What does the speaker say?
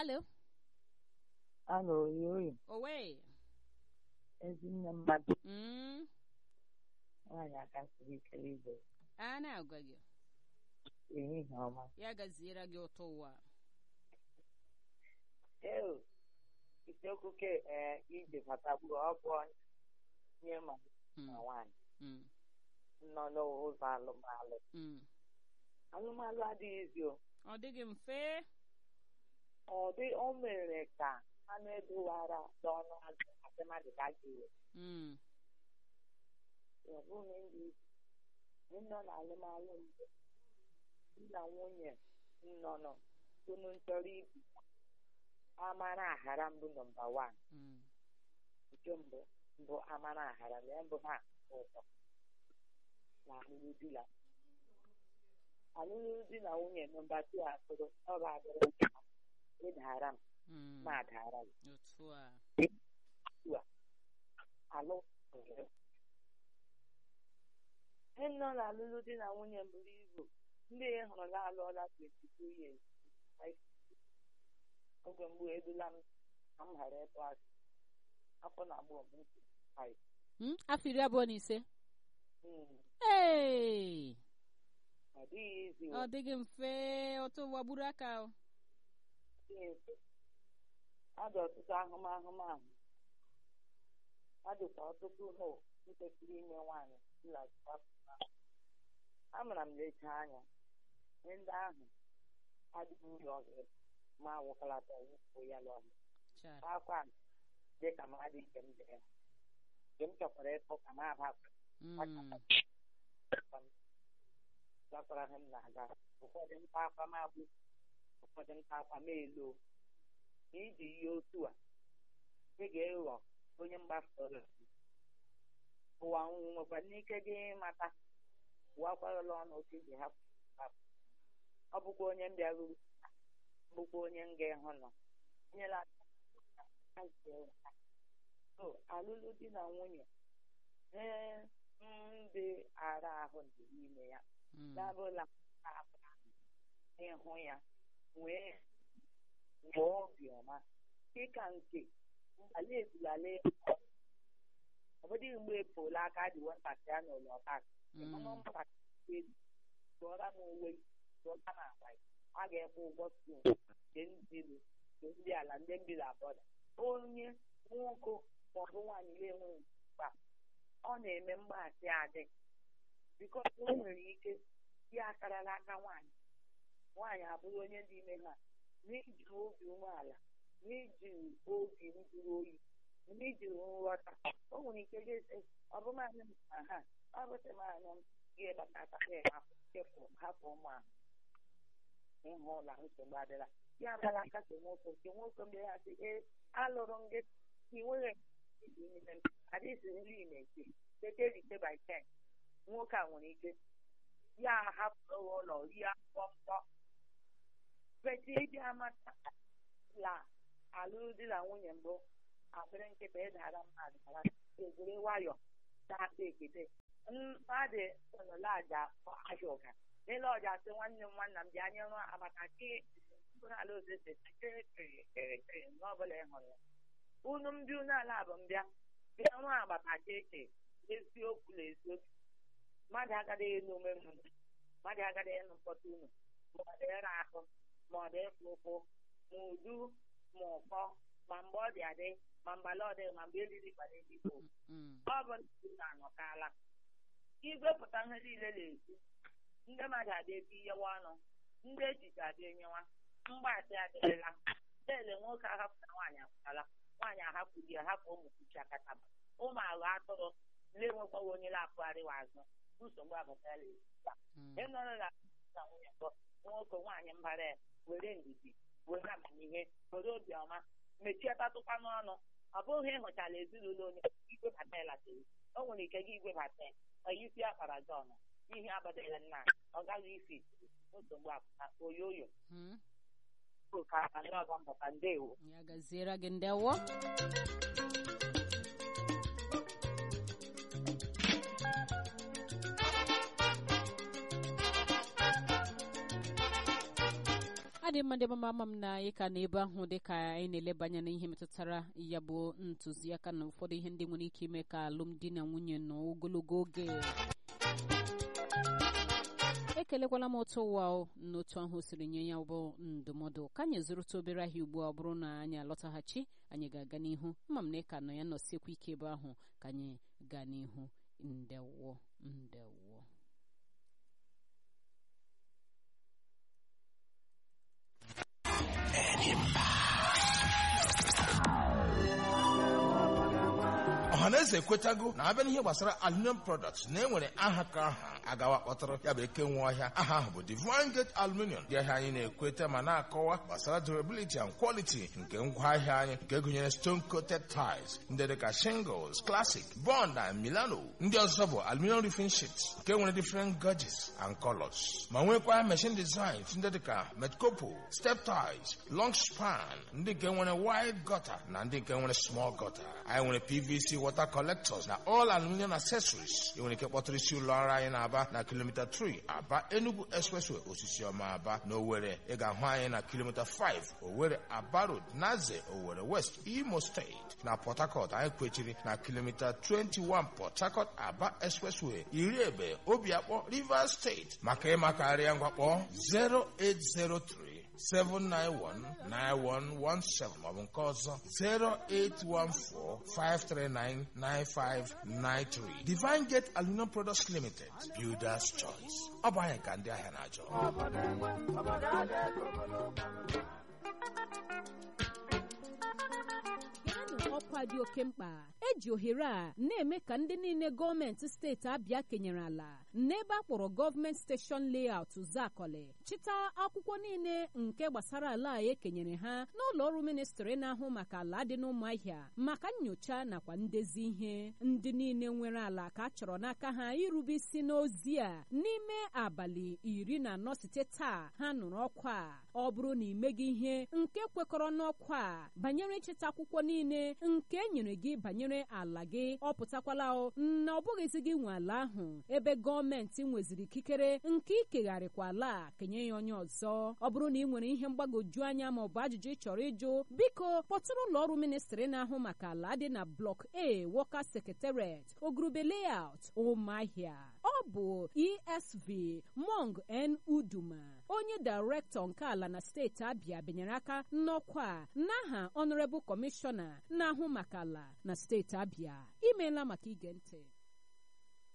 alo Alo, oyoyo, owe ezinne mmadụ mm. nwaanyị aka siri ike ibe a na-agwa gị ehihie ọma. ya gaziere gị ụtọ ụwa Ee, isiokwu ke ee ije batagburu ọ bụ nye ma Mm, na nwaanyị mm, nọ n'ụzọ alụmalụ. mm. Alụmalụ adịghịzi o. ọ dịghị mfe Ọ dị o mere ka anụ edowara n'ọnụ azụ asị mmadụ ka a ga-ewe. Mm, Ọ bụghị ndị ndị nọ n'alụmalụ mbụ di na nwunye nọ nọ unu chọrọ ibi amara aghara mbụ nọmba wan mm, nke mbụ mbụ amara aghara na mbụ ha ụtọ na alụlụ di na alụlụ di na nwunye nọmba tu akụrụ ọ ga-adịrị nka ịdara m mm. ma adara gị otu a alụ ihe nọ na alụlụ di na nwunye buru ibu ndị ị hụrụ na alụọla 22 years oge mgbe edula m ka m ghara ịtụ asị afọ na agbụ m ntị five. Mm, afọ iri abụọ na ise Mm, Hey! ọ dịghị izi ọ dịghị mfe ụtọ ụwa gburu aka o. ọ dị ọtụtụ ahụmahụmahụ ọ dịkwa ọtụtụ hụ kwesịrị ime nwaanyị amara m lecha anya ihe ndị ahụ adịghị uru ọzọ ma wụkalata wụpụ ya n'ọhịa Chara. akwa dị ka mmadụ nke m dị ya nke m chọkwara ịtụ ka m aba Mm, gakwara ha m na-aga ụfọdụ nta akwa m abụ ụfọdụ nta akwa m elo na iji ihe otu a ị ga-eghọ onye mgbasa ụwa nwekwara n'ike gị ịmata ụwakwarala ọnụ otu iji hapụ hapụ. ọ bụkwa onye m bịaruru bụkwa onye m ga-ehụ nọ nyela aka so alụlụ di na nwunye ee ndị ara ahụ dị n'ime ya mm, dabụla ịhụ ya wee nwee obiọma dịka nke ala ebulala ọ bụdị mgbe epola aka dị nwatakịrị a n'ụlọ taa mm. tụọra m uwe tụọra m akpa ya. a ga-ekwe ụgwọ skuul nke ndị ilu nke ndị ala ndị mbiri abọda onye nwoke maọbụ nwaanyị na-enweghị mkpa ọ na-eme mgbaasị adị bikọs o nwere ike ya akarala aka nwaanyị nwaanyị abụrụ onye dị ime ha n'iji obi umeala n'iji obi njuru oyi n'iji nghọta o nwere ike ga-ese ọbụmanya m na ha ọ bụsị m anya m ga-ebata hapụ chefu hapụ ụmụ ahụ ịhụ ụlọ nsogbu adịla ya bịara akasi nwoke nke nwoke mgbe ya sị ee alụrụ m gị ị nweghị adịghị nri na-eke tete rite by ten nwoke a nwere ike ya hapụrụ ụlọ rie akwụkwọ mkpọ beti ịdị amata la alụmdi na nwunye mbụ akpịrị nkịta ịdara mmadụ dara egwure nwayọ na-akpa ekete mmadụ nọlaja ahịa ụga n'ele ọja sị nwanne m nwanna m bịa nye nwa amata ke mkpụrụ ala osese kịrịkịrịkịrịkịrị n'ọbụla ị hụrụ ya unu ndị unu ala bụ mbịa bịa nwa agbata keche eziokwu na eziokwu mmadụ agaghị enu ume mmadụ mmadụ agaghị enu mkpọta unu ma ọ dị ịra ahụ ma ọ dị ịfụ ụkwụ ma udu ma ụkọ ma mgbe ọ dị adị ma mgbala ọ dị ma mgbe eriri gbara eluigwe Mm, ọ bụ ndị na-anọkala igwepụta ihe niile na-ekwu ndị mmadụ adị ebe iyewa ọnụ ndị echiche adị enyewa mgbatị adịrịla ele nwoke ahapụta nwaanyị apụtala nwaanyị ahapụ di ya hapụ ụmụ kuchi akataba ụmụ aghọ atụrụ ndị enwekwaghị onye na-apụgharịwa azụ nsogbu abụtala ezigbo mm. ịnọrọ na na nwunye mbụ nwoke nwaanyị mbara ya were ndidi were amamihe were obiọma mechie tatụkwa n'ọnụ ọ bụghị ịhụchala ezinụlọ onye igwe bata ya latara o nwere ike gị igwe bata ya isi akpara gị ọnụ ihe abadala nna ọ gaghị isi nsogbu apụta oyoyo Mm. ka ndị ọzọ mbata ndewo ya gaziere gị ndewo adị mma ndị mama ama m na anyị ka n'ebe ahụ dị ka anyị na-eleba anya n'ihe metụtara ya bụ ntụziaka na ụfọdụ ihe ndị nwere ike ime ka alụmdi na nwunye nọ ogologo oge ekelekwala m otu ụwa n'otu ahụ o siri nye ya bụ ndụmọdụ ka anyị zụrụta obere ahịa ugbu a ọ bụrụ na anyị alọtaghachi anyị ga-aga n'ihu ama m na ịka nọ ya nọsiekwa ike ebe ahụ ka anyị gaa n'ihu ndewo ndewo ọhaneze ekwetago na abịa n'ihe gbasara aluminium products na enwere aha ka aha agawa kpọtara ya bụ eke nwe ọhịa aha ahụ bụ divine gate aluminium dị ahịa anyị na-ekweta ma na-akọwa gbasara durability and quality nke ngwaahịa anyị nke gụnyere stone coated tiles ndị dịka shingles classic bond and milano ndị ọzọ bụ aluminium roofing sheets nke nwere different gauges and colors ma nwekwa machine designs ndị dịka metcopo step tiles long span ndị nke nwere wide gutter na ndị nke nwere small gutter anyị nwere pvc water collectors na all aluminium accessories ị nwere ike kpọtụrụ isi ụlọ ọrụ anyị na-aba na kilomita 3 aba enugu expressway osisi ọma aba na owere ị ga-ahụ anyị na kilomita 5 owere aba road naze owere west imo steeti na port harcourt anyị kwechiri na kilomita 21 port harcourt aba expressway iri ebe obiakpọ rivers steeti maka ịmakarịa ngwakpọ 0803 7919117 maọbụ nke ọzọ 08145399593 Divine Gate Aluminum Products Limited Builders Choice ọ bụ anyị ka ndị ahịa na-achọ ọkwa dị oke mkpa eji ohere a na-eme ka ndị niile gọọmenti steeti abịa kenyere ala n'ebe a kpọrọ gọọmenti steshọn layout zakọlị chịta akwụkwọ niile nke gbasara ala a ekenyere ha n'ụlọ ọrụ ministri na-ahụ maka ala dị n'ụmụahịa maka nyocha nakwa ndezi ihe ndị niile nwere ala ka a chọrọ n'aka ha irube isi n'ozi a n'ime abalị iri na anọ site taa ha nụrụ ọkwa a ọ bụrụ na imeghị ihe nke kwekọrọ n'ọkwa a banyere ịchịta akwụkwọ niile nke e nyere gị banyere ala gị ọ pụtakwala na ọ bụghịzi gị nwe ala ahụ ebe gọọmenti nweziri ikikere nke ikegharịkwa ala kenye ya onye ọzọ ọ bụrụ na ị nwere ihe mgbagwoju anya ma ọ bụ ajụjụ ị chọrọ ịjụ biko kpọtụrụ ụlọ ọrụ ministri na-ahụ maka ala dị na blọk a wọka sekretariat ogurube layout ụmụahịa ọ bụ esv mong n uduma onye dairektọ nke ala na steeti abịa benyere aka n'ọkwa n'aha ọnọrebụl kọmishọna na-ahụ maka ala na steeti abịa imeela maka ige ntị